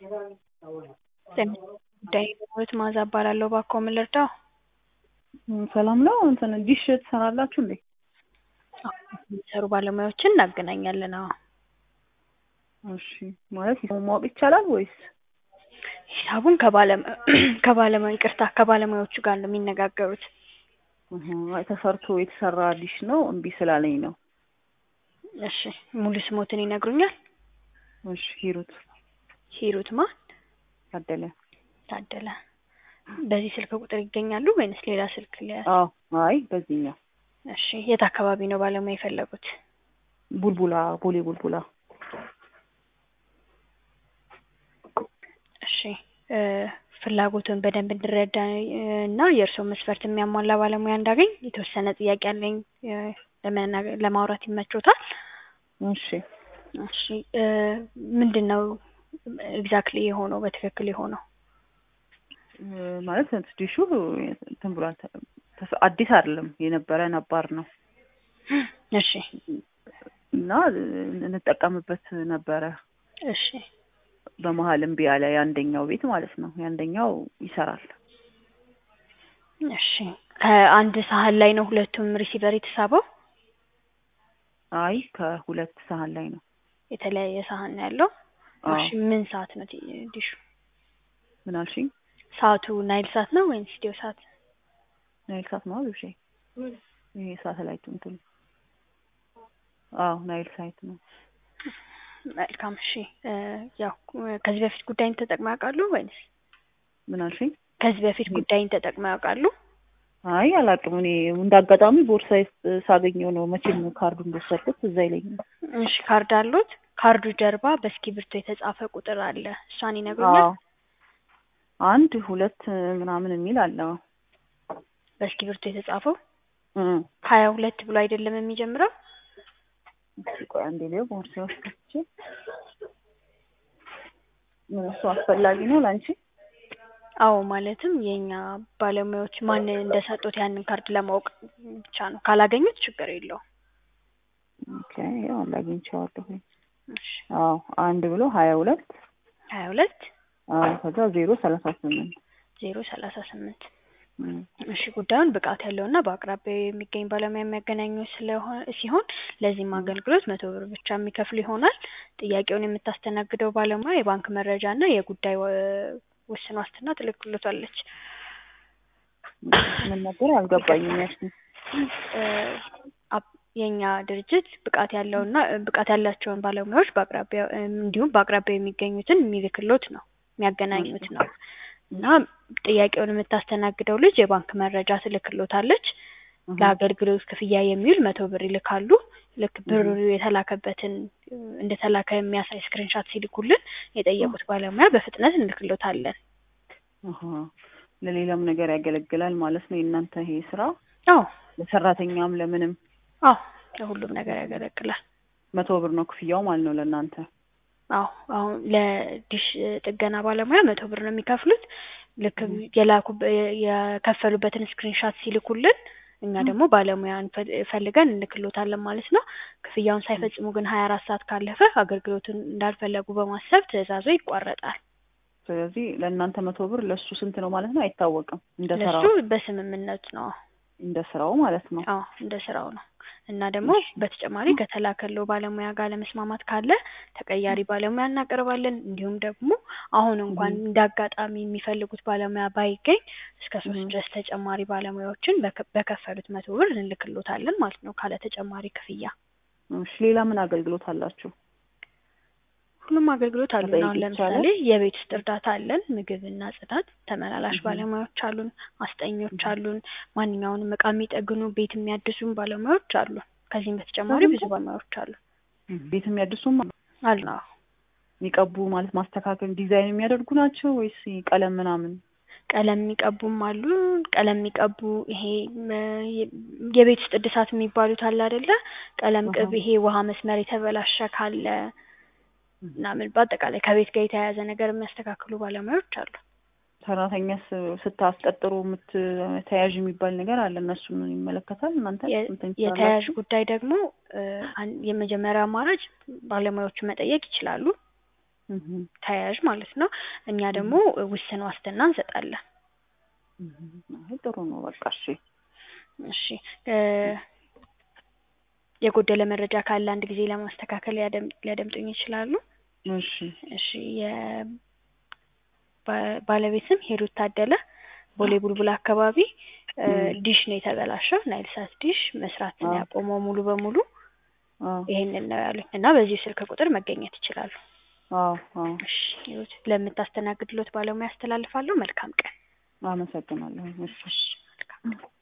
ጉዳይ ህይወት ማዛ እባላለሁ። እባክዎ ምን ልርዳው? ሰላም ነው። እንትን ዲሽ ትሰራላችሁ እንዴ? የሚሰሩ ባለሙያዎችን እናገናኛለን። አዎ እሺ። ማለት ሂሳቡን ማወቅ ይቻላል ወይስ? ሂሳቡን ከባለሙያ ይቅርታ ከባለሙያዎቹ ጋር ነው የሚነጋገሩት። እህ፣ አይ ተሰርቶ የተሰራ ዲሽ ነው እምቢ ስላለኝ ነው። እሺ ሙሉ ስሞትን ይነግሩኛል? እሺ። ሂሩት ሂሩት ማን? ታደለ። ታደለ። በዚህ ስልክ ቁጥር ይገኛሉ ወይንስ ሌላ ስልክ ሊያዝ? አዎ። አይ በዚህኛው። እሺ። የት አካባቢ ነው ባለሙያ የፈለጉት? ቡልቡላ፣ ቦሌ ቡልቡላ። እሺ እ ፍላጎቱን በደንብ እንድረዳ እና የእርስዎ መስፈርት የሚያሟላ ባለሙያ እንዳገኝ የተወሰነ ጥያቄ አለኝ። እ ለመናገር ለማውራት ይመቾታል? እሺ። እሺ እ ምንድን ነው ኤግዛክትሊ የሆነው በትክክል የሆነው? እ ማለት ዲሹ እንትን ብሏል። ተስ- አዲስ አይደለም የነበረ ነባር ነው እሺ እና እንጠቀምበት ነበረ። እሺ በመሀል እምቢ ያለ የአንደኛው ቤት ማለት ነው። የአንደኛው ይሰራል። እሺ ከአንድ ሳህን ላይ ነው ሁለቱም ሪሲቨር የተሳበው? አይ ከሁለት ሳህን ላይ ነው። የተለያየ ሳህን ነው ያለው? አዎ። እሺ ምን ሰዓት ነው ቲ- ዲሹ? ምን አልሽኝ? ሰዓቱ ናይል ሰዓት ነው ወይንስ ኢትዮ ሰዓት? ናይል ሳት ነው ልብሼ። ይሄ ሳተላይቱ እንትን አዎ ናይል ሳይት ነው። መልካም እሺ እ ያው ከዚህ በፊት ጉዳይን ተጠቅመው ያውቃሉ ወይንስ? ምን አልሽኝ? ከዚህ በፊት ጉዳይን ተጠቅመው ያውቃሉ? አይ አላውቅም። እኔ እንደ አጋጣሚ ቦርሳዬ ውስጥ ሳገኘው ነው መቼም ካርዱ እንደወሰድኩት እዛ ይለኛል። እሺ ካርድ አሉት? ካርዱ ጀርባ በእስክሪብቶ የተጻፈ ቁጥር አለ። እሷን ይነግሩኛል? አዎ አንድ ሁለት ምናምን የሚል አለ። በእስክሪብቶ የተጻፈው እ ሀያ ሁለት ብሎ አይደለም የሚጀምረው? እስኪ ቆይ አንዴ ሊየው ቦርሳዬ ውስጥ ከትቼ ምን እሱ አስፈላጊ ነው ለአንቺ? አዎ ማለትም የኛ ባለሙያዎች ማን እንደሰጡት ያንን ካርድ ለማወቅ ብቻ ነው። ካላገኙት ችግር የለውም። ኦኬ ያው አግኝቼዋለሁ። እሺ አዎ አንድ ብሎ ሀያ ሁለት ሀያ ሁለት አዎ ከዛ ዜሮ ሰላሳ ስምንት ዜሮ ሰላሳ ስምንት እም እሺ ጉዳዩን ብቃት ያለውና በአቅራቢያው የሚገኝ ባለሙያ የሚያገናኙ ስለሆነ ሲሆን ለዚህም አገልግሎት መቶ ብር ብቻ የሚከፍሉ ይሆናል። ጥያቄውን የምታስተናግደው ባለሙያ የባንክ መረጃ እና የጉዳይ ወ- ውስን ዋስትና ትልክሎታለች። ምን ነበር አልገባኝም። ያልሽኝ እ አፕ- የኛ ድርጅት ብቃት ያለውና ብቃት ያላቸውን ባለሙያዎች በአቅራቢያው እንዲሁም በአቅራቢያው የሚገኙትን የሚልክሎት ነው የሚያገናኙት ነው እና ጥያቄውን የምታስተናግደው ልጅ የባንክ መረጃ ትልክሎታለች። ለአገልግሎት ክፍያ የሚውል መቶ ብር ይልካሉ። ልክ ብሩ የተላከበትን እንደተላከ የሚያሳይ ስክሪንሻት ሲልኩልን የጠየቁት ባለሙያ በፍጥነት እንልክሎታለን። አሀ ለሌላም ነገር ያገለግላል ማለት ነው የእናንተ ይሄ ስራ? አዎ ለሰራተኛም ለምንም አዎ ለሁሉም ነገር ያገለግላል። መቶ ብር ነው ክፍያው ማለት ነው ለእናንተ? አዎ አሁን ለዲሽ ጥገና ባለሙያ መቶ ብር ነው የሚከፍሉት። ልክ የላኩ የከፈሉበትን ስክሪንሻት ሲልኩልን እኛ ደግሞ ባለሙያ እንፈ- ፈልገን እንልክሎታለን ማለት ነው። ክፍያውን ሳይፈጽሙ ግን ሀያ አራት ሰዓት ካለፈ አገልግሎቱን እንዳልፈለጉ በማሰብ ትዕዛዙ ይቋረጣል። ስለዚህ ለእናንተ መቶ ብር ለእሱ ስንት ነው ማለት ነው አይታወቅም። እንደ ለሱ ስራው በስምምነት ነው። እንደ ስራው ማለት ነው። አዎ እንደ ስራው ነው። እና ደግሞ በተጨማሪ ከተላከለው ባለሙያ ጋር ለመስማማት ካለ ተቀያሪ ባለሙያ እናቀርባለን። እንዲሁም ደግሞ አሁን እንኳን እንደ አጋጣሚ የሚፈልጉት ባለሙያ ባይገኝ እስከ ሶስት ድረስ ተጨማሪ ባለሙያዎችን በከ- በከፈሉት መቶ ብር እንልክሎታለን ማለት ነው ካለ ተጨማሪ ክፍያ። እሺ ሌላ ምን አገልግሎት አላችሁ? ሁሉም አገልግሎት አሉን። መጠየቅ አሁን ለምሳሌ ይቻላል? የቤት ውስጥ እርዳታ አለን፣ ምግብና ጽዳት፣ ተመላላሽ ባለሙያዎች አሉን፣ አስጠኞች አሉን፣ ማንኛውንም እቃ የሚጠግኑ ቤት የሚያድሱም ባለሙያዎች አሉን። ከዚህም በተጨማሪ ብዙ ባለሙያዎች አሉ ቤት የሚያድሱም አሉ። አዎ የሚቀቡ ማለት ማስተካከል ዲዛይን የሚያደርጉ ናቸው ወይስ ቀለም ምናምን? ቀለም የሚቀቡም አሉ። ቀለም የሚቀቡ ይሄ ም፣ የ- የቤት ውስጥ እድሳት የሚባሉት አለ አይደለ? ቀለም ቅብ፣ ይሄ ውሃ መስመር የተበላሸ ካለ ምናምን በአጠቃላይ ከቤት ጋር የተያያዘ ነገር የሚያስተካክሉ ባለሙያዎች አሉ። ሰራተኛስ ስታስቀጥሩ የምት ተያዥ የሚባል ነገር አለ። እነሱን ይመለከታል እናንተ የ- እንትን የተያያዥ ትሰራላችሁ? ጉዳይ ደግሞ እ፣ አን- የመጀመሪያ አማራጭ ባለሙያዎቹ መጠየቅ ይችላሉ። እህ ተያያዥ ማለት ነው። እኛ ደግሞ ውስን ዋስትና እንሰጣለን። እህ አይ ጥሩ ነው በቃ እሺ እሺ እ የጎደለ መረጃ ካለ አንድ ጊዜ ለማስተካከል ሊያደም ሊያደምጡኝ ይችላሉ? እሺ እሺ የ ባ- ባለቤት ስም ሂሩት ታደለ ቦሌ ቡልቡላ አካባቢ እ ዲሽ ነው የተበላሸው ናይል ሳት ዲሽ መስራት ነው አዎ። ያቆመው ሙሉ በሙሉ አዎ ይሄንን ነው ያሉኝ እና በዚህ ስልክ ቁጥር መገኘት ይችላሉ። አዎ አዎ እሺ ሂሩት ለምታስተናግድሎት ባለሙያ አስተላልፋለሁ። መልካም ቀን። አመሰግናለሁ እሺ እሺ መልካም ቀን።